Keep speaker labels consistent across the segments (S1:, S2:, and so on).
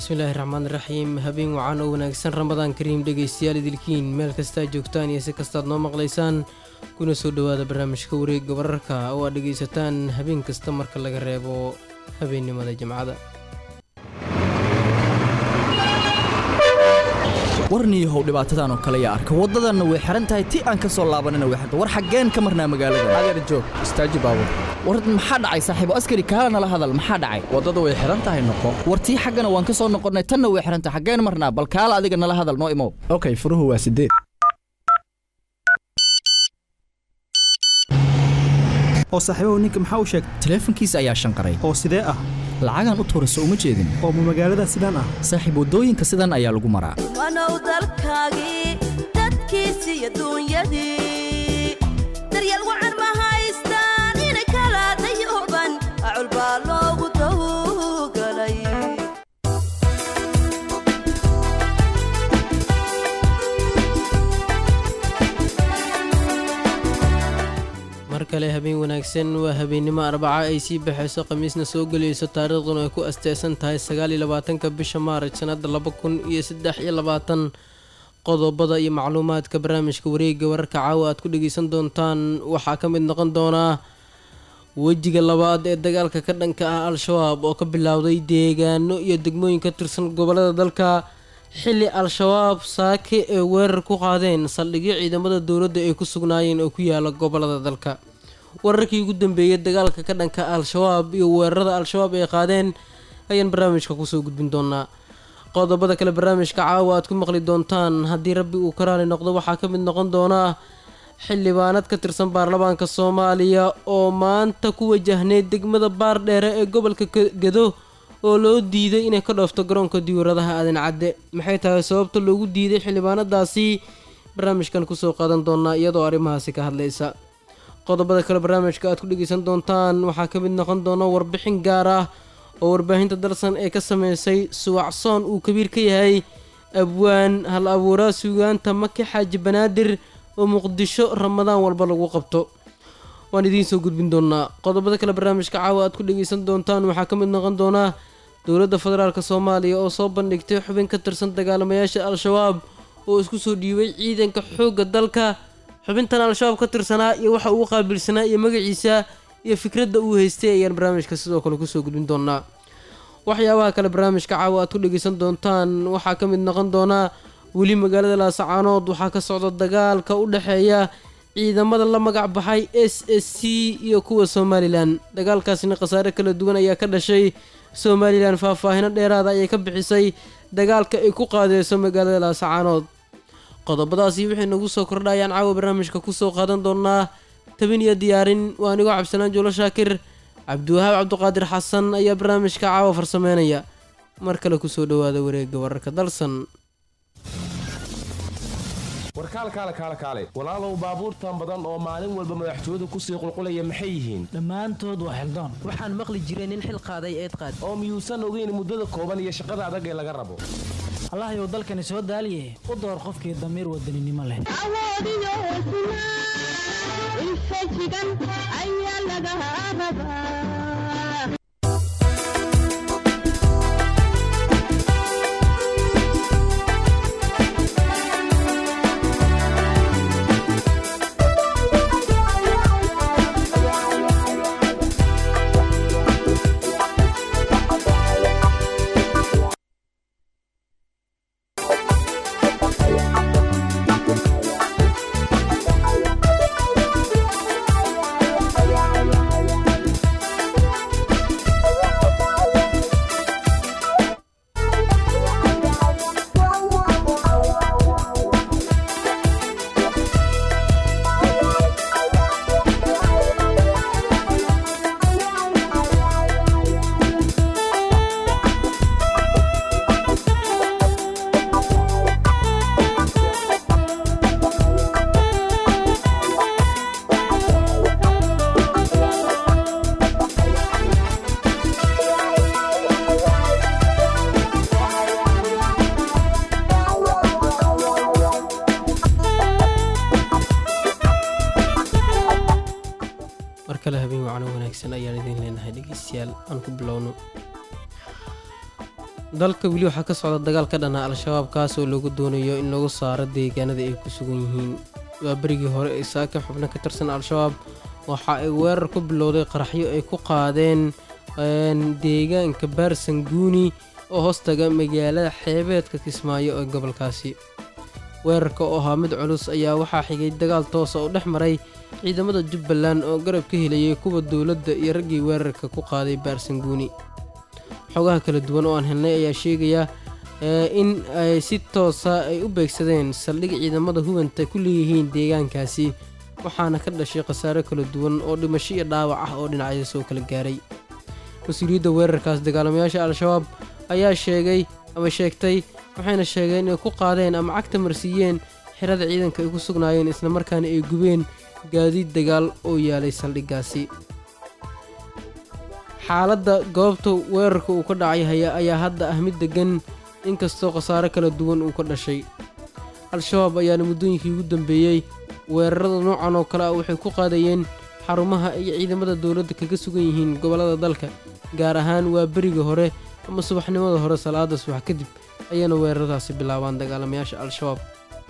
S1: bismillaahi raxmaani raxiim habeen wacan oo wanaagsan ramadaan kariim dhegaystayaal idilkiin meel kastaa joogtaan iyo si kastaad noo maqlaysaan kuna soo dhowaada barnaamijka wareegga wararka oo aad dhegaysataan habeen kasta marka laga reebo habeennimada jimcada
S2: warniyahow dhibaatadan oo kale yaa arka waddadanna way xihan tahay ti aan ka soo laabanina way xirta war xaggeen ka marnaa magaalada
S3: adeer joog istaaji baabur
S2: war maxaa dhacay saaxiibo askari kaala nala hadal maxaa dhacay
S3: waddada way xihan tahay noqo
S2: war tii xaggana waan ka soo noqonnay tanna way xihan tahay xaggeen marnaa bal kaala adiga nala hadal noo imow
S3: okay furuhu waa sideed
S4: oo saaxiibahu ninka maxaa u sheegay
S2: taleefankiisa ayaa shanqaray
S4: oo sidee ah
S2: lacagaan u tuurayso uma jeedin
S4: oo ma magaalada sidaan ah
S2: saaxiib waddooyinka sidan ayaa lagu maraa
S5: wanow dalkaagii dadkiisi iyo duunyadii daryeel wacan ma haystaan inay kala dayuban acul baa loogu tawgalay
S1: mar kale habeen wanaagsan waa habeennimo arbaca ay sii baxayso khamiisna soo gelayso taariikhduna ay ku asteysan tahay sagaal iyo labaatanka bisha maaraj sannadda laba kun iyo saddex iyo labaatan qodobada iyo macluumaadka barnaamijka wareegga wararka caawa aad ku dhegeysan doontaan waxaa ka mid noqon doonaa wejiga labaad ee dagaalka ka dhanka ah al-shabaab oo ka bilowday deegaano iyo degmooyin ka tirsan gobollada dalka xilli al-shabaab saake ee weerar ku qaadeen saldhigyo ciidamada dowladda ay ku sugnaayeen oo ku yaala gobollada dalka wararkii ugu dambeeyay dagaalka ka dhanka al-shabaab iyo weerarada al-shabaab ay qaadeen ayaan barnaamijka kusoo gudbin doonaa qodobada kale barnaamijka caawa aad ku maqli doontaan haddii rabbi uu ka raali noqdo waxaa ka mid noqon doonaa xildhibaanad ka tirsan baarlamaanka soomaaliya oo maanta ku wajahneyd degmada baardheere ee gobolka gedo oo loo diiday inay ka dhoofto garoonka diyaaradaha aadan cadde maxay tahay sababta loogu diiday xildhibaanadaasi barnaamijkan kusoo qaadan doonaa iyadoo arrimahaasi ka hadlaysa qodobada kale barnaamijka aad ku dhegeysan doontaan waxaa ka mid noqon doona warbixin gaar ah oo warbaahinta dalsan ee ka sameysay suwacsoon uu kabiir ka yahay abwaan hal abuuraa suugaanta maki xaaji banaadir oo muqdisho ramadaan walba lagu qabto waan idiin soo gudbin doonaa qodobada kale barnaamijka caawa aad ku dhegeysan doontaan waxaa ka mid noqon doonaa dowladda federaalk soomaaliya oo soo bandhigtay xubin ka tirsan dagaalamayaasha al-shabaab oo isku soo dhiibay ciidanka xoogga dalka xubintan al-shabaab ka tirsanaa iyo waxa uu qaabilsanaa iyo magaciisa iyo fikradda uu haystay ayaan barnaamijka sidoo kale kusoo gudbin doonaa waxyaabaha kale barnaamijka caawa aad ku dhegeysan doontaan waxaa ka mid noqon doonaa weli magaalada laasacaanood waxaa ka socda dagaalka u dhexeeya ciidamada la magac baxay s s c iyo kuwa somalilan dagaalkaasina khasaare kala duwan ayaa ka dhashay somalilan faahfaahino dheeraada ayay ka bixisay dagaalka ay ku qaadeyso magaalada laasacaanood qodobadaasi wixii nagu soo kordha ayaan caawa barnaamijka kusoo qaadan doonaa tabin iyo diyaarin waa anigoo cabdisalaan juulo shaakir cabdiwahaab cabduqaadir xasan ayaa barnaamijka caawa farsameynaya mar kale kusoo dhowaada wareegga wararka dalsan
S6: warkaalkaale kaale kaale walaalow baabuurtan badan oo maalin walba madaxtooyadu kusii qulqulaya maxay yihiin
S7: dhammaantood waa xildaan
S8: waxaan maqli jiray nin xil qaaday eed qaad
S6: oo miyuusan ogeyn muddada kooban iyo shaqada adag ee laga rabo
S7: allahayow dalkani soo daaliye u door qofkii damiir wadaninimo leh
S9: awoodiyo hesnaa infajigan ayaa laga rabaa
S1: kale habeen wacno wanaagsan ayaan idiin leenahay dhegeystayaal aan ku bilowno dalka weli waxaa ka socda dagaal ka dhana al-shabaab kaasoo lagu doonayo in lagu saaro deegaanada ay ku sugan yihiin waa berigii hore ee saaka xubno ka tirsan al-shabaab waxa ay weerar ku bilowday qaraxyo ay ku qaadeen deegaanka baarsanguuni oo hoostaga magaalada xeebeedka kismaayo ee gobolkaasi weerarka oo ahaa mid culus ayaa waxaa xigay dagaal toosa oo dhex maray ciidamada jubbaland oo garab ka helayay kuwa dowladda iyo raggii weerarka ku qaaday baarsanguuni xogaha kala duwan oo aan helnay ayaa sheegaya in ay si toosa ay u beegsadeen saldhig ciidamada hubanta ku leeyihiin deegaankaasi waxaana ka dhashay khasaare kala duwan oo dhimasho iyo dhaawac ah oo dhinacyada soo kala gaaray mas-uuliyadda weerarkaas dagaalamayaasha al-shabaab ayaa sheegay ama sheegtay waxayna sheegeen inay ku qaadeen ama cagta marsiiyeen xirada ciidanka ay ku sugnaayeen islamarkaana ay gubeen gaadiid dagaal oo yaalay saldhiggaasi xaaladda goobta weerarka uu ka dhacay haya ayaa hadda ah mid deggan inkastoo khasaare kala duwan uu ka dhashay al-shabaab ayaana muddooyinkii ugu dambeeyey weerarada noocan oo kale ah waxay ku qaadayeen xarumaha iyo ciidamada dowladda kaga sugan yihiin gobollada dalka gaar ahaan waa beriga hore ama subaxnimada hore salaada subax kadib ayayna weeraradaasi bilaabaan dagaalamayaasha al-shabaab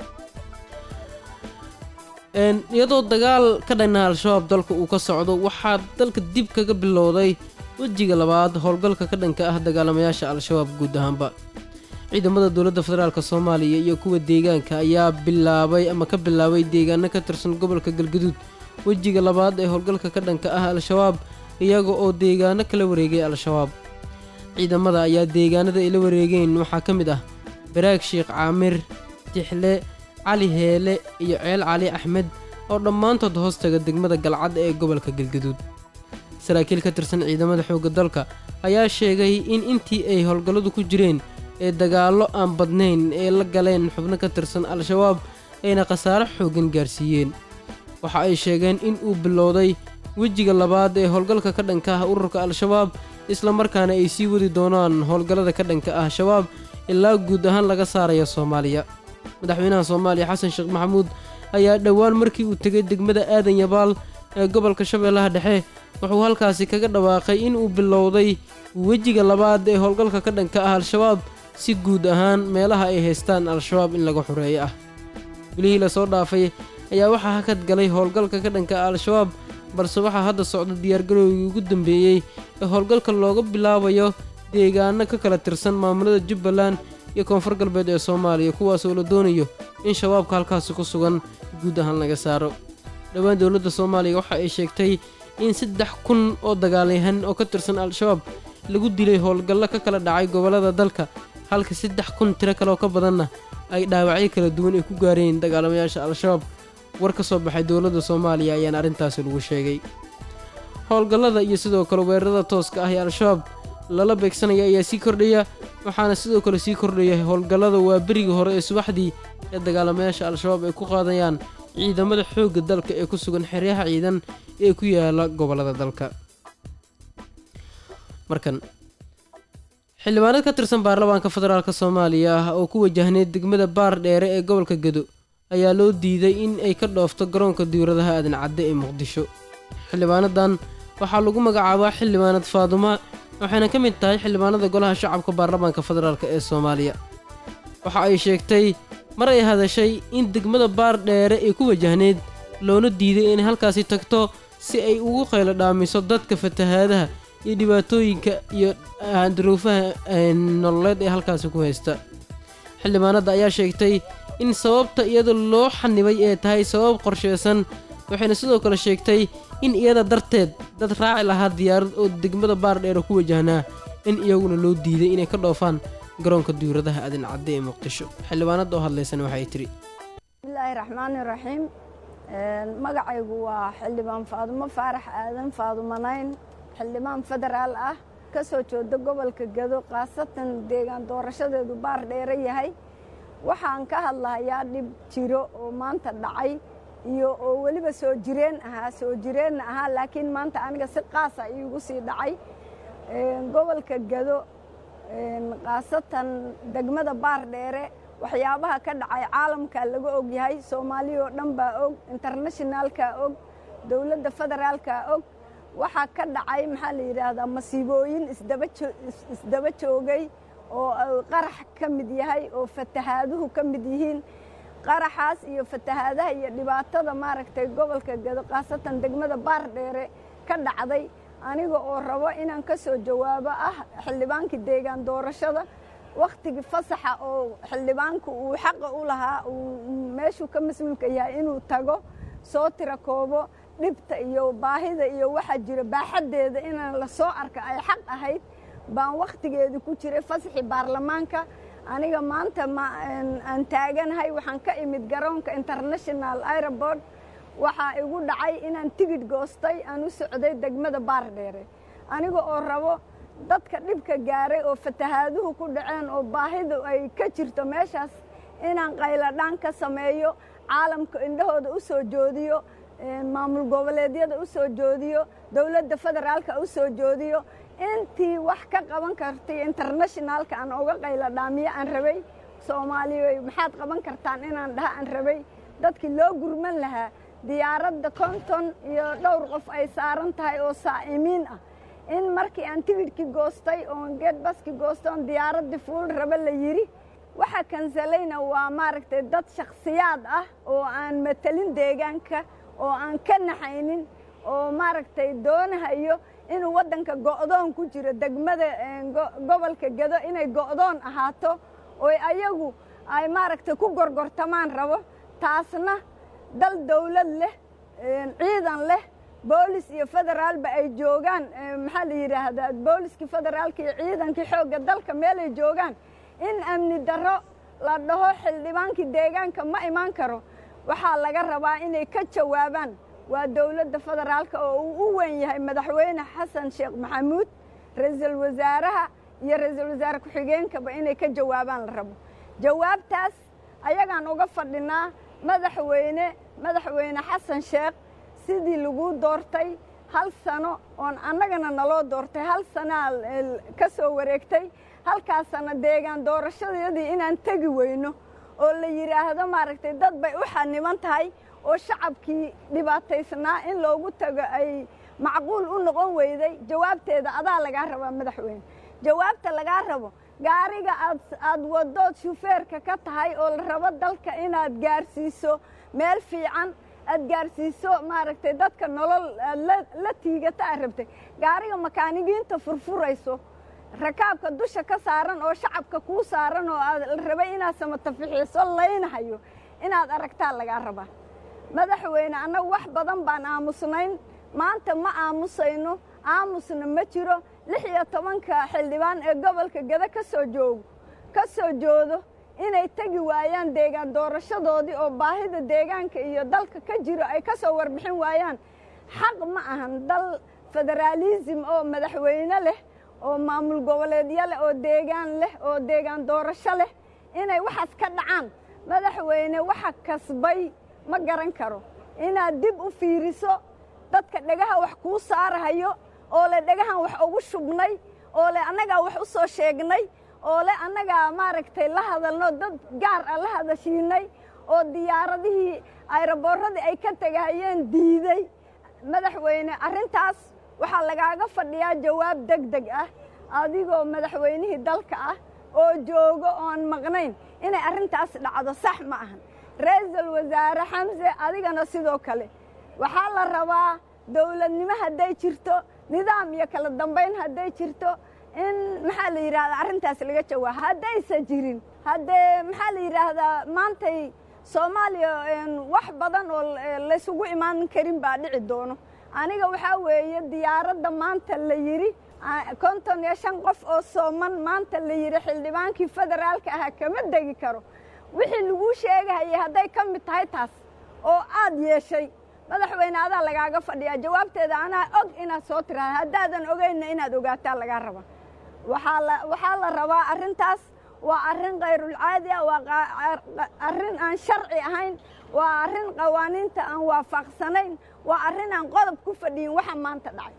S1: iyadoo dagaal ka dhanna al-shabaab dalka uu ka socdo waxaa dalka dib kaga bilowday wejiga labaad howlgalka ka dhanka ah dagaalamayaasha al-shabaab guud ahaanba ciidamada dowladda federaalk soomaaliya iyo kuwa deegaanka ayaa bilaabay ama ka bilaabay deegaano ka tirsan gobolka galgaduud wejiga labaad ee howlgalka ka dhanka ah al-shabaab iyaga oo deegaano kala wareegay al-shabaab ciidamada ayaa deegaanada ay la wareegeen waxaa ka mid ah baraag sheekh caamir tixle cali heele iyo ceel cali axmed oo dhammaantood hoostaga degmada galcad ee gobolka galgaduud saraakiil ka tirsan ciidamada xoogga dalka ayaa sheegay in intii ay howlgalladu ku jireen ee dagaallo aan badnayn ee la galeen xubno ka tirsan al-shabaab ayna khasaare xooggan gaarsiiyeen waxa ay sheegeen in uu bilowday wejiga labaad ee howlgalka ka dhanka ah ururka al-shabaab islamarkaana ay sii wadi doonaan howlgallada ka dhanka ah shabaab ilaa guud ahaan laga saaraya soomaaliya madaxweynaha soomaaliya xasan sheekh maxamuud ayaa dhowaan markii uu tegay degmada aadan yabaal ee gobolka shabeellaha dhexe wuxuu halkaasi kaga dhawaaqay in uu bilowday wejiga labaad ee howlgalka ka dhanka ah al-shabaab si guud ahaan meelaha ay haystaan al-shabaab in laga xoreeyo ah bilihii lasoo dhaafay ayaa waxaa hakad galay howlgalka ka dhanka ah al-shabaab balse waxaa hadda socda diyaargarowgii ugu dambeeyey ee howlgalka looga bilaabayo deegaano ka kala tirsan maamulada jubbaland iyo koonfur galbeed ee soomaaliya kuwaasoo la doonayo in shabaabka halkaasi ku sugan guud ahaan laga saaro dhowaan dowladda soomaaliya waxa ay sheegtay in saddex kun oo dagaalyahan oo ka tirsan al-shabaab lagu dilay howlgallo ka kala dhacay gobollada dalka halka saddex kun tiro kaleoo ka badanna ay dhaawacyo kala duwan ay ku gaareen dagaalamayaasha al-shabaab war ka soo baxay dowladda soomaaliya ayaana arrintaasi lagu sheegay howlgallada iyo sidoo kale weerarada tooska ah ee al-shabaab lala beegsanaya ayaa sii kordhaya waxaana sidoo kale sii kordhaya howlgallada waa berigii hore ee subaxdii ee dagaalamayaasha al-shabaab ay ku qaadayaan ciidamada xoogga dalka ee ku sugan xeryaha ciidan ee ku yaala gobollada dalka markan xildhibaanad ka tirsan baarlamaanka federaalk soomaaliya ah oo ku wajahneyd degmada baar dheere ee gobolka gedo ayaa loo diiday in ay ka dhoofto garoonka diwradaha aadan cadde ee muqdisho xildhibaanadan waxaa lagu magacaabaa xildhibaanad faaduma waxayna ka mid tahay xildhibaanada golaha shacabka baarlamaanka federaalk ee soomaaliya waxa ay sheegtay mar ay hadashay in degmada baar dheere ay ku wajahneyd loona diiday inay halkaasi tagto si ay ugu qaylo dhaamiso dadka fatahaadaha iyo dhibaatooyinka iyo duruufaha nololeed ee halkaasi ku haysta xildhibaanadda ayaa sheegtay in sababta iyada loo xanibay ee tahay sabab qorsheysan waxayna sidoo kale sheegtay in iyada darteed dad raaci lahaa diyaarad oo degmada baardheere ku wajahnaa in iyaguna loo diiday inay ka dhoofaan garoonka diwradaha aadan cadde ee muqdisho xildhibaanadda oo hadlaysana waxay tidhi
S10: bismillaahi raxmaani raxiim magacaygu waa xildhibaan faadumo faarax aadan faadumanayn xildhibaan federaal ah ka soo jeeda gobolka gado khaasatan deegaan doorashadeedu baar dheere yahay waxaan ka hadlahayaa dhib jiro oo maanta dhacay iyo oo weliba soo jireen ahaa soo jireenna ahaa laakiin maanta aniga si qaasa iigu sii dhacay gobolka gado khaasatan degmada baar dheere waxyaabaha ka dhacay caalamka laga og yahay soomaaliya oo dhan baa og internationaalka og dowladda federaalka og waxaa ka dhacay maxaa la yidhaahdaa masiibooyin isdaba joogay oo uu qarax ka mid yahay oo fatahaaduhu ka mid yihiin qaraxaas iyo fatahaadaha iyo dhibaatada maaragtay gobolka gado khaasatan degmada baardheere ka dhacday aniga oo rabo inaan ka soo jawaabo ah xildhibaankii deegaan doorashada wakhtigii fasaxa oo xildhibaanku uu xaqa u lahaa uu meeshuu ka mas-uulka yahay inuu tago soo tira koobo dhibta iyo baahida iyo waxaa jira baaxaddeeda inaan la soo arka ay xaq ahayd baan wakhtigeedii ku jiray fasaxii baarlamaanka aniga maanta aan taaganahay waxaan ka imid garoonka international airport waxaa igu dhacay inaan tigidh goostay aan u socday degmada baardheere aniga oo rabo dadka dhibka gaaray oo fatahaaduhu ku dhaceen oo baahidu ay ka jirto meeshaas inaan qayladhaan ka sameeyo caalamka indhahooda u soo joodiyo maamul goboleedyada u soo joodiyo dowladda federaalka u soo joodiyo intii wax ka qaban kartay internationaalka aan uga qayladhaamiyo aan rabay soomaaliya maxaad qaban kartaan inaan dhaha aan rabay dadkii loo gurman lahaa diyaaradda konton iyo dhowr qof ay saaran tahay oo saa'imiin ah in markii aan tigidhkii goostay oon geedbaskii goostay oon diyaaraddii fuul raba la yidhi waxa kansalayna waa maaragtay dad shakhsiyaad ah oo aan matelin deegaanka oo aan ka naxaynin oo maaragtay doonahayo inuu waddanka go'doon ku jiro degmada gobolka gado inay go'doon ahaato oo ayagu ay maaragtay ku gorgortamaan rabo taasna dal dawlad leh ciidan leh boolis iyo federaalba ay joogaan maxaa la yidhaahdaa booliskii federaalka iyo ciidankii xoogga dalka meelay joogaan in amni darro la dhaho xildhibaankii deegaanka ma imaan karo waxaa laga rabaa inay ka jawaabaan waa dowladda federaalka oo uu u weyn yahay madaxweyne xasan sheekh maxamuud ra-iisul wasaaraha iyo ra-iisul wasaare ku-xigeenkaba inay ka jawaabaan la rabo jawaabtaas ayagaan uga fadhinaa madaxweyne madaxweyne xasan sheekh sidii lagu doortay hal sano oon annagana naloo doortay hal sanaa ka soo wareegtay halkaas sano deegaan doorashadayadii inaan tegi weyno oo la yidhaahdo maaragtay dad bay u xaniban tahay oo shacabkii dhibaataysnaa in loogu tago ay macquul u noqon weyday jawaabteeda adaa lagaa rabaa madaxweyne jawaabta lagaa rabo gaariga aad aad wadood shufeerka ka tahay oo la rabo dalka inaad gaarsiiso meel fiican aad gaarsiiso maaragtay dadka nolol aad la tiigata aad rabtay gaariga makaanigiinta furfurayso rakaabka dusha ka saaran oo shacabka kuu saaran oo aad la rabay inaad samatafixiiso laynahayo inaad aragtaa lagaa rabaa madaxweyne annagu wax badan baan aamusnayn maanta ma aamusayno aamusna ma jiro lix iyo tobanka xildhibaan ee gobolka gado ka soo joogo ka soo joodo inay tegi waayaan deegaan doorashadoodii oo baahida deegaanka iyo dalka ka jiro ay ka soo warbixin waayaan xaq ma ahan dal federaalism oo madaxweyne leh oo maamul goboleedyo leh oo deegaan leh oo deegaan doorasho leh inay waxaas ka dhacaan madaxweyne waxa kasbay ma garan karo inaad dib u fiiriso dadka dhegaha wax kuu saarahayo oo le dhegahan wax ugu shubnay oo le annagaa wax u soo sheegnay oo le annagaa maaragtay la hadalno dad gaar ah la hadashiinay oo diyaaradihii ayroboorradii ay ka tegahayeen diiday madaxweyne arrintaas waxaa lagaaga fadhiyaa jawaab deg deg ah adigoo madaxweynihii dalka ah oo joogo oon maqnayn inay arrintaas dhacdo sax ma ahan ra-iisul wasaare xamse adigana sidoo kale waxaa la rabaa dowladnimo hadday jirto nidaam iyo kala dambayn hadday jirto in maxaa la yidhahdaa arrintaas laga jawaabo haddaysan jirin haddee maxaa la yidhaahdaa maantay soomaaliya wax badan oo laysugu imaan karin baa dhici doono aniga waxaa weeye diyaaradda maanta la yidhi konton iyo shan qof oo sooman maanta la yidhi xildhibaankii federaalka ahaa kama degi karo wixii laguu sheegahayay hadday ka mid tahay taas oo aad yeeshay madaxweyne adaa lagaaga fadhiyaa jawaabteeda anaa og inaad soo tiraada haddaadan ogeynna inaad ogaataa lagaa rabaa waxaa la waxaa la rabaa arrintaas waa arrin kayrulcaadi ah waa arrin aan sharci ahayn waa arrin qawaaniinta aan waafaqsanayn waa arrin aan qodob ku fadhiyin waxa maanta dhacay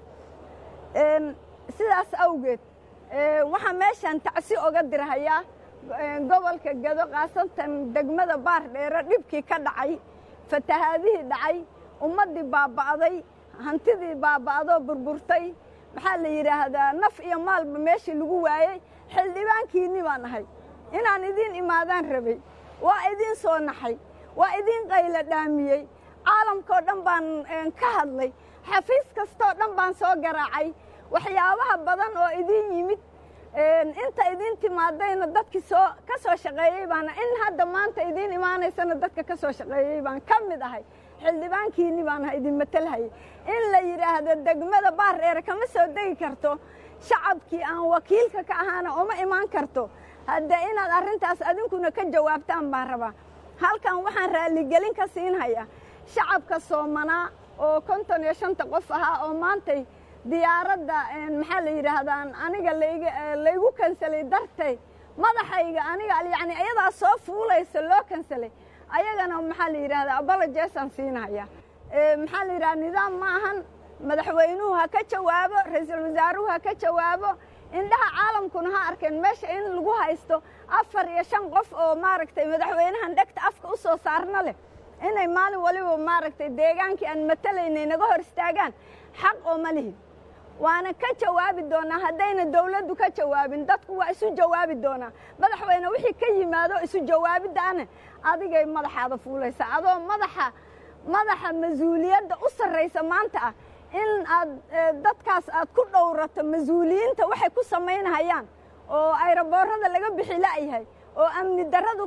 S10: sidaas awgeed waxaa meeshaan tacsi oga dirhayaa gobolka gado khaasatan degmada baar dheere dhibkii ka dhacay fatahaadihii dhacay ummaddii baaba'day hantidii baaba'doo burburtay maxaa la yidhaahdaa naf iyo maalba meeshii lagu waayey xildhibaankiinni baan ahay inaan idiin imaadaan rabay waa idiin soo naxay waa idiin qaylo dhaamiyey caalamkao dhan baan ka hadlay xafiis kastoo dhan baan soo garaacay waxyaabaha badan oo idiin yimid inta idiin timaadayna dadkii soo ka soo shaqeeyey baana in hadda maanta idiin imaanaysana dadka ka soo shaqeeyey baan ka mid ahay xildhibaankiinni baan ahay idin matalhayay in la yidhaahdo degmada baardheere kama soo degi karto shacabkii aan wakiilka ka ahaana uma imaan karto hadde inaad arrintaas adinkuna ka jawaabtaan baan rabaa halkan waxaan raalligelin ka siinhayaa shacabka soomanaa oo konton iyo shanta qof ahaa oo maantay diyaaradda maxaa la yidhaahdaa aniga laygu kansalay dartay madaxayga aniga yacni iyadaa soo fuulaysa loo kansalay ayagana maxaa la yidhahdaa abolojesaan siinaya maxaa la yidhahdaa nidaam ma ahan madaxweynuhu ha ka jawaabo ra-iisul wasaaruhu ha ka jawaabo indhaha caalamkuna ha arkeen meesha in lagu haysto afar iyo shan qof oo maaragtay madaxweynahan dhegta afka u soo saarna leh inay maalin waliba maaragtay deegaankii aan matalaynay naga hor istaagaan xaq oo ma lihin waana ka jawaabi doonaa haddayna dawladdu ka jawaabin dadku waa isu jawaabi doonaa madaxweyne wixii ka yimaado isu jawaabiddaana adigay madaxaada fuulaysa adoo madaxa madaxa mas-uuliyadda u sarraysa maanta ah in aad dadkaas aad ku dhowrato mas-uuliyiinta waxay ku samaynahayaan oo ayroboorada laga bixi la'yahay oo amni darradu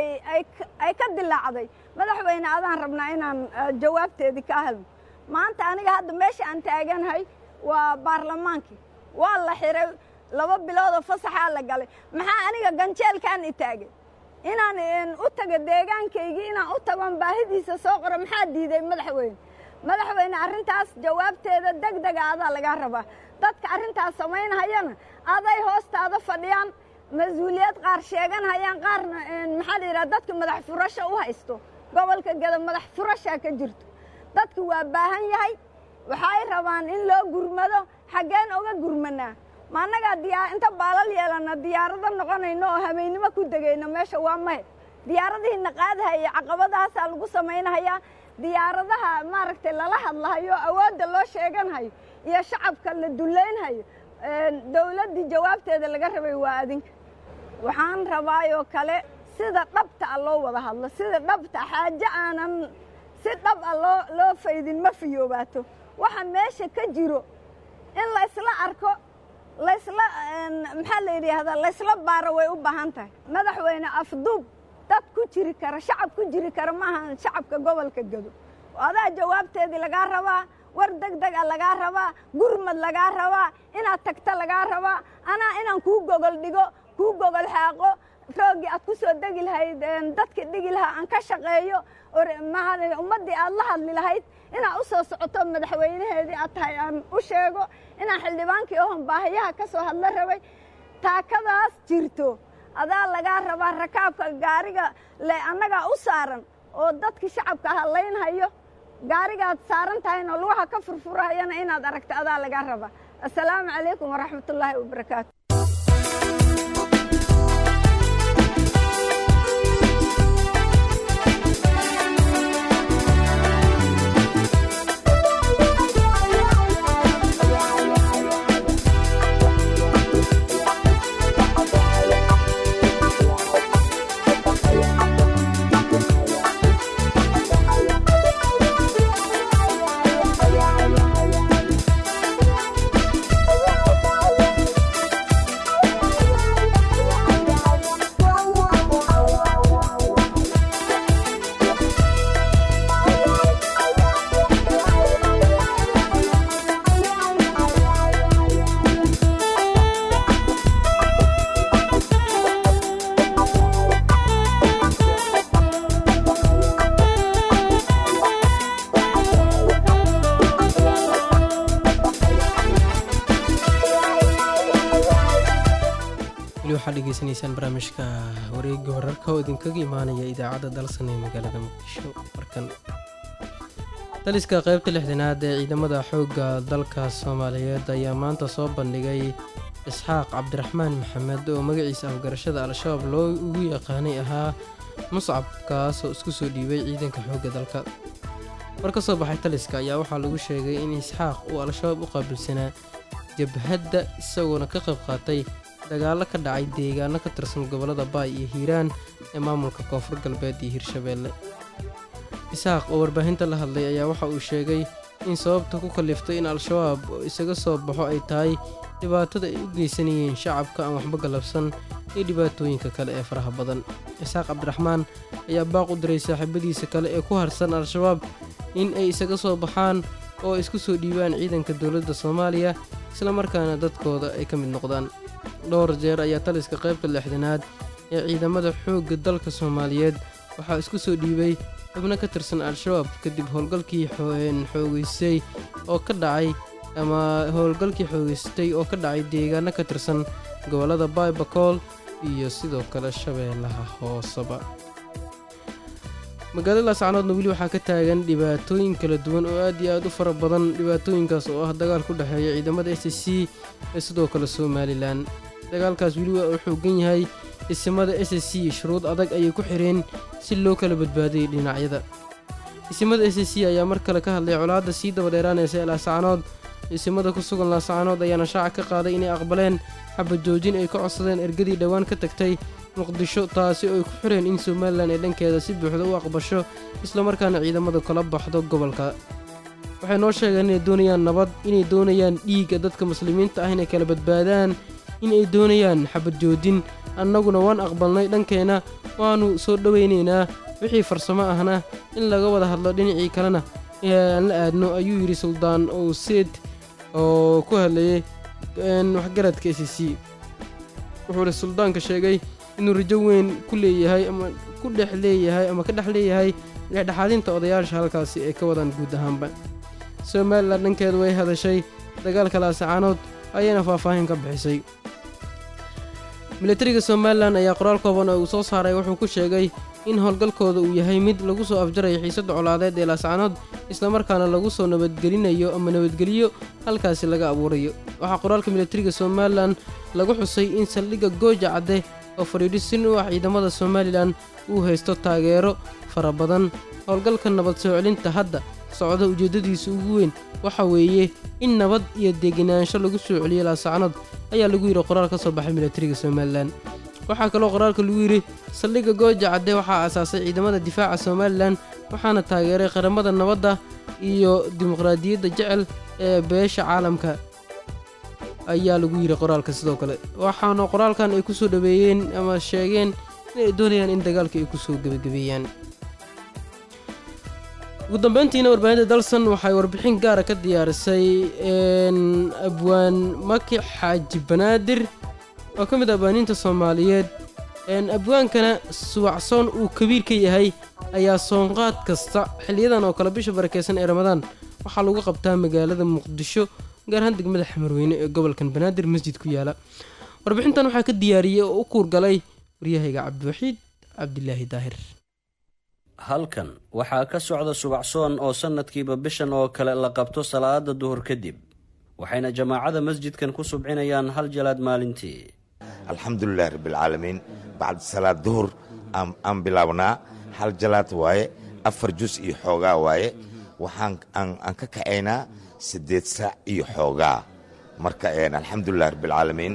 S10: ay ka dilaacday madaxweyne adaan rabnaa inaan jawaabteedii ka helno maanta aniga hadda meesha aan taaganahay waa baarlamaankii waa la xiray laba biloodoo fasaxaa la galay maxaa aniga ganjeelkaan i taagay inaan u tago deegaankaygii inaan u tagoon baahidiisa soo qoro maxaa diiday madaxweyne madaxweyne arrintaas jawaabteeda deg dega adaa lagaa rabaa dadka arrintaas samaynhayana aday hoostaada fadhiyaan mas-uuliyad qaar sheeganhayaan qaarna maxaa la yidhaha dadka madax furasho u haysto gobolka gada madax furashaa ka jirto dadku waa baahan yahay waxay rabaan in loo gurmado xaggeen oga gurmanaa ma annagaa diyaa inta baalal yeelana diyaarado noqonayno oo habeennimo ku degayno meesha waa mahe diyaaradihiina qaadahaya caqabadahaasaa lagu samaynahayaa diyaaradaha maaragtay lala hadlahayo awoodda loo sheeganhayo iyo shacabka la dullaynhayo dawladdii jawaabteeda laga rabay waa adinka waxaan rabaayoo kale sida dhabta a loo wada hadlo sida dhabta xaajo aanan si dhab a loo loo faydin ma fiyoobaato waxa meesha ka jiro in laysla arko laysla maxaa la yidhaahdaa laysla baaro way u baahan tahay madaxweyne afduub dad ku jiri kara shacab ku jiri kara maaha shacabka gobolka gado adaa jawaabteedii lagaa rabaa war deg deg a lagaa rabaa gurmad lagaa rabaa inaad tagto lagaa rabaa anaa inaan kuu gogol dhigo kuu gogol xaaqo rooggii aad ku soo degi lahayd dadkii dhigi lahaa aan ka shaqeeyo ummaddii aad la hadli lahayd inaad u soo socoto madaxweynaheedii aad tahay aan u sheego inaan xildhibaankii ohon baahiyaha ka soo hadla rabay taakadaas jirto adaa lagaa rabaa rakaabka gaariga le annagaa u saaran oo dadkii shacabka hadlaynhayo gaarigaad saaran tahayna lugaha ka furfurahayana inaad aragto adaa lagaa rabaa assalaamu calaykum waraxmatullaahi wabarakaatu
S1: weli waxaad dhegeysanaysaan barnaamijka wareega wararka oo idinkaga imaanaya idaacadda dalsan ee magaalada muqdisho markan taliska qaybta lixdanaad ee ciidamada xoogga dalka soomaaliyeed ayaa maanta soo bandhigay isxaaq cabdiraxmaan maxamed oo magaciisa afgarashada al-shabaab loo ugu yaqaanay ahaa muscab kaas oo isku soo dhiibay ciidanka xoogga dalka war ka soo baxay taliska ayaa waxaa lagu sheegay in isxaaq uu al-shabaab u qaabilsanaa jabhadda isagoona ka qayb qaatay dagaallo ka dhacay deegaano ka tirsan gobollada baay iyo hiiraan ee maamulka koonfur galbeed iyo hirshabeelle isaaq oo warbaahinta la hadlay ayaa waxa uu sheegay in sababta ku kalliftay in al-shabaab isaga soo baxo ay tahay dhibaatada ay u geysanayeen shacabka aan waxba galabsan iyo dhibaatooyinka kale ee faraha badan isaaq cabdiraxmaan ayaa baaq u diray saaxiibadiisa kale ee ku harsan al-shabaab in ay isaga soo baxaan oo isku soo dhiibaan ciidanka dowladda soomaaliya islamarkaana dadkooda ay ka mid noqdaan dhowr jeer ayaa taliska qaybta lixdanaad ee ciidamada xoogga dalka soomaaliyeed waxaa isku soo dhiibay xubno ka tirsan al-shabaab kadib howlgalkii xoogeystay oo ka dhacay ama howlgalkii xoogeystay oo ka dhacay deegaano ka tirsan gobollada baybakool iyo sidoo kale shabeellaha hooseba magaalada laascanoodna weli waxaa ka taagan dhibaatooyin kala duwan oo aad iyo aad u fara badan dhibaatooyinkaas oo ah dagaal ku dhexeeya ciidamada s c ee sidoo kale somalilan dagaalkaas weli waa uu xoogan yahay isimada s c shuruud adag ayay ku xireen si loo kala badbaadayay dhinacyada isimada s c ayaa mar kale ka hadlay colaadda sii dabadheeraanaysa ee laascanood isimada ku sugan laascanood ayaana shaaca ka qaaday inay aqbaleen xabajoojin ay ka codsadeen ergadii dhowaan ka tagtay muqdisho taasi oo ay ku xireen in somalilan ee dhankeeda si buuxda u aqbasho islamarkaana ciidamadu kala baxdo gobolka waxay noo sheegeen inay doonayaan nabad inay doonayaan dhiigga dadka muslimiinta ah inay kala badbaadaan in ay doonayaan xabad joojin annaguna waan aqbalnay dhankeenna waannu soo dhowaynaynaa wixii farsamo ahna in laga wada hadlo dhinacii kalena aan la aadno ayuu yidhi suldaan owseed oo ku hadlayay waxgaradka s c wuxuuhi suldaanka sheegay inuu rajo weyn ku leeyahay ama ku dhex leeyahay ama ka dhex leeyahay dhexdhexaadinta odayaasha halkaasi ay ka wadaan guud ahaanba somalilan dhankeedu way hadashay dagaalka laasacaanood ayayna faahfaahin ka bixisay milatariga somalilan ayaa qoraal kooban oo uu soo saaray wuxuu ku sheegay in howlgalkooda uu yahay mid lagu soo afjarayo xiisadda colaadeed ee laascanood islamarkaana lagu soo nabadgelinayo ama nabadgeliyo halkaasi laga abuurayo waxaa qoraalka milatariga somalilan lagu xusay in saldhigga gooja cadde oo fadhiidhisin u ah ciidamada somalilan uu haysto taageero fara badan howlgalka nabad soo celinta hadda socda ujeeddadiisa ugu weyn waxa weeye in nabad iyo degenaansho lagu soo celiyo laasacanood ayaa lagu yidhi qoraal ka soo baxay milatariga somalilan waxaa kaloo qoraalka lagu yidhi saldhigga gooja cadde waxaa aasaasay ciidamada difaaca somalilan waxaana taageeray qaramada nabadda iyo dimuqraadiyadda jecel ee beesha caalamka ayaa lagu yidhi qoraalka sidoo kale waxaana qoraalkan ay ku soo dhaweeyeen ama sheegeen inay doonayaan in dagaalka ay ku soo gebagabeeyaan ugu dambeyntiina warbaahinta dalsan waxay warbixin gaara ka diyaarisay abwaan maki xaaji banaadir oo ka mid ah abwaaniinta soomaaliyeed abwaankana suwacsoon uu kabiir ka yahay ayaa soonqaad kasta xiliyadan oo kale bisha barakeysan ee ramadaan waxaa lagu qabtaa magaalada muqdisho gaar ahaan degmada xamarweyne ee gobolkan banaadir masjid ku yaala warbixintan waxaa ka diyaariyey oo u kuurgalay waryahayga cabdiwaxiid cabdilaahi daahir
S11: halkan waxaa ka socda subacsoon oo sannadkiiba bishan oo kale la qabto salaada duhur kadib waxayna jamaacada masjidkan ku subcinayaan hal jalaad maalintii
S12: alxamdulilahi rabbialcaalamiin bacd salaad duhur aan bilaabnaa hal jalaad waaye afar jus iyo xoogaa waaye waxaan aan ka kacaynaa siddeed saac iyo xoogaa marka alxamdulilahi rabbialcaalamiin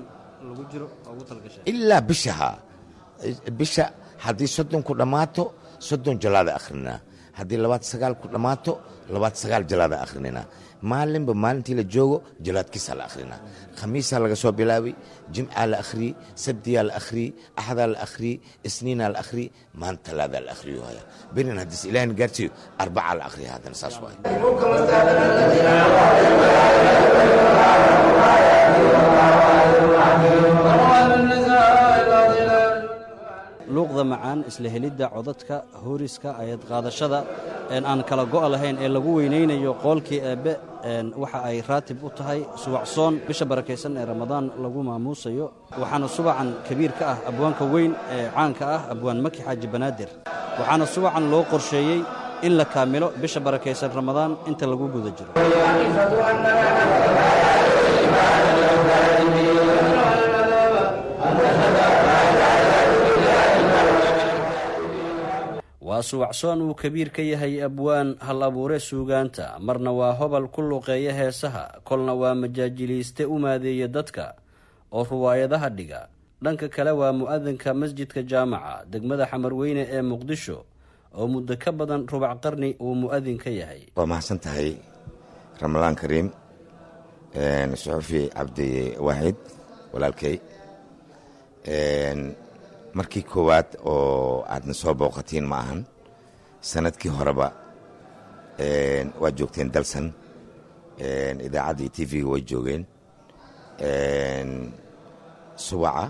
S12: ilaa bishaha bisha haddii soddon ku dhammaato soddon jalaada akhrinaa haddii labaad sagaal ku dhammaato labaad sagaal jalaada akhrinina maalinba maalintii la joogo jalaadkiisaa la akhrinaa khamiisaa laga soo bilaabay jimcaa la akhriyey sabdiyaa la akhriyey axdaa la akhriyey isniinaa la akhriyey maan talaadaa la akhriyo haya berin haddiis ilaahin gaarsiiyo arbacaa la akhriya haddana saas waay
S11: luuqda macaan isla helidda codadka hooriska ayad qaadashada aan kala go'a lahayn ee lagu weynaynayo qoolkii eebbe waxa ay raatib u tahay subacsoon bisha barakaysan ee ramadaan lagu maamuusayo waxaana subacan kabiir ka ah abwaanka weyn ee caanka ah abwaan maki xaaji banaadir waxaana subacan loo qorsheeyey in la kaamilo bisha barakaysan ramadaan inta lagu guda jiro waa subacsoon uu kabiir ka yahay abwaan hal abuure suugaanta marna waa hobal ku luqeeya heesaha kolna waa majaajiliiste u maadeeya dadka oo ruwaayadaha dhiga dhanka kale waa mu-adinka masjidka jaamaca degmada xamarweyne ee muqdisho oo muddo ka badan rubac qarni uu mu-adin ka yahay
S12: waa mahadsan tahay ramadaan kariim suxufi cabdi waaxid walaalkay markii koowaad oo aadna soo booqatiin ma ahan sanadkii horeba waad joogteen dalsan idaacadda iyo t v-ga way joogeen subaca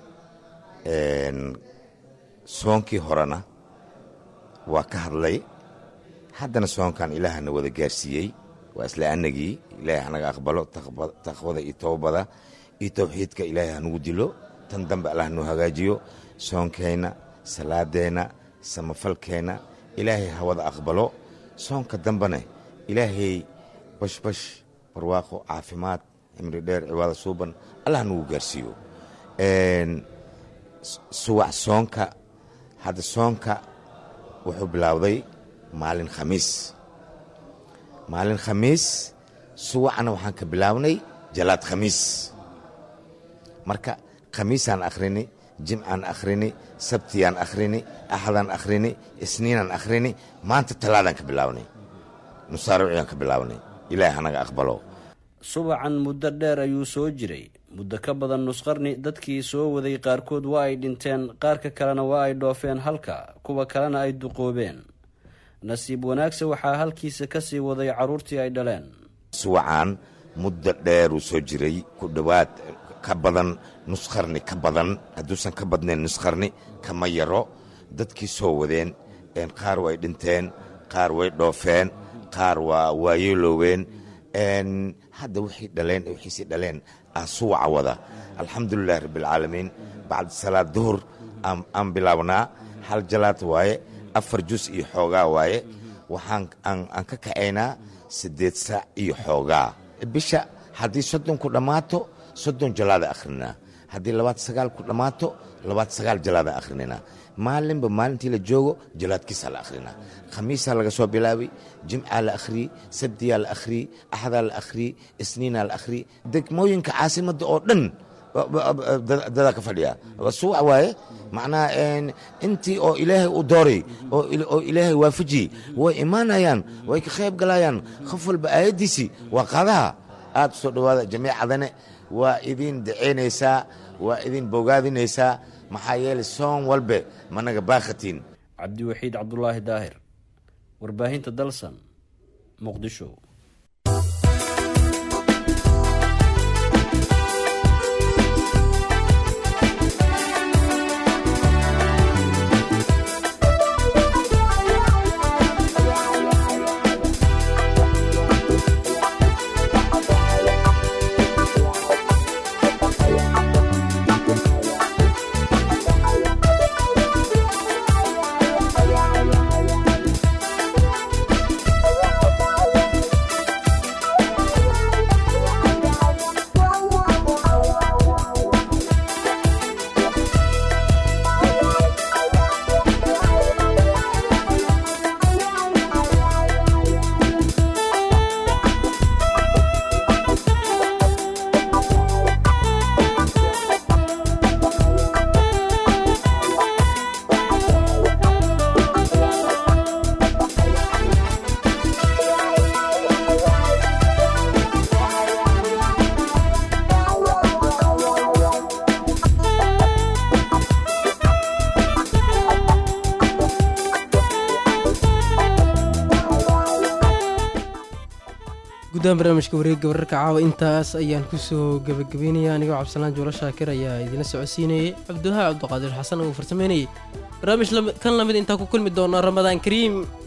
S12: soonkii horena waa ka hadlay haddana soonkan ilaahana wada gaarsiiyey waa isla anagii ilaahay hanaga aqbalo taqwada iyo towbada iyo towxiidka ilaahay hanugu dilo tan dambe allah noo hagaajiyo soonkeenna salaadeenna samafalkeenna ilaahay hawada aqbalo soonka dambene ilaahay bashbash barwaaqo caafimaad cimri dheer cibaado suuban allah nagu gaarsiiyo suwac soonka hadda soonka wuxuu bilaawday maalin khamiis maalin khamiis suwacna waxaan ka bilaawnay jalaad khamiis marka khamiisaan akhrini jimcaan akhrini sabtiyaan akhrini axadaan akhrini isniinaan akhrini maanta talaadaan ka bilaawnay nusaariciyaan ka bilaawnay ilaahay hanaga aqbalo
S11: subacan muddo dheer ayuu soo jiray muddo ka badan nusqarni dadkii soo waday qaarkood waa ay dhinteen qaarka kalena waa ay dhoofeen halka kuwa kalena ay duqoobeen nasiib wanaagse waxaa halkiisa ka sii waday carruurtii ay dhaleen
S12: suwacaan muddo dheeruu soo jiray ku dhowaad ka badan nusqarni ka badan hadduusan ka badnayn nusqarni kama yaro dadkii soo wadeen qaar way dhinteen qaar way dhoofeen qaar waa waayeelooween hadda wixii dhaleen wixiisi dhaleen aa suwaca wada alxamdulilahi rabbialcaalamiin bacda salaad duhur aan bilaabnaa hal jalaad waaye afar jus iyo xoogaa waaye waxaan aan ka kacaynaa siddeed saac iyo xoogaa bisha haddii soddon ku dhammaato soddon jalaada akhrinaa haddii labaad sagaal ku dhammaato labaad sagaal jalaada akhrinina maalinba maalintii la joogo jalaadkiisaa la akhrinaa khamiisaa laga soo bilaabay jimcaa la akhriyey sabdiyaa la akhriyey axdaa la akhriyey isniinaa la akhriyey degmooyinka caasimadda oo dhan dadaa ka fadhiya suwac waaye macnaha intii oo ilaahay u dooray oo ilaahay waafajiyey way imaanayaan way ka qayb galayaan qof walba aayaddiisii waa qaadaha aad u soo dhowaada jamiicadane waa idin daceynaysaa waa idin bogaadinaysaa maxaa yeelay soon walbe managa baakhatiin
S11: cabdiwaxiid cabdulaahi daahir warbaahinta dalsan muqdisho
S1: gudahaan barnaamijka wareegga wararka caawa intaas ayaan kusoo gebagabeynaya anigoo cabdisalaan juulo shaakir ayaa idina socodsiinayay cabdiwahaa cabdiqaadir xasan uu farsameynayay barnaamij kan lamid intaa ku kulmi doona ramadaan kariim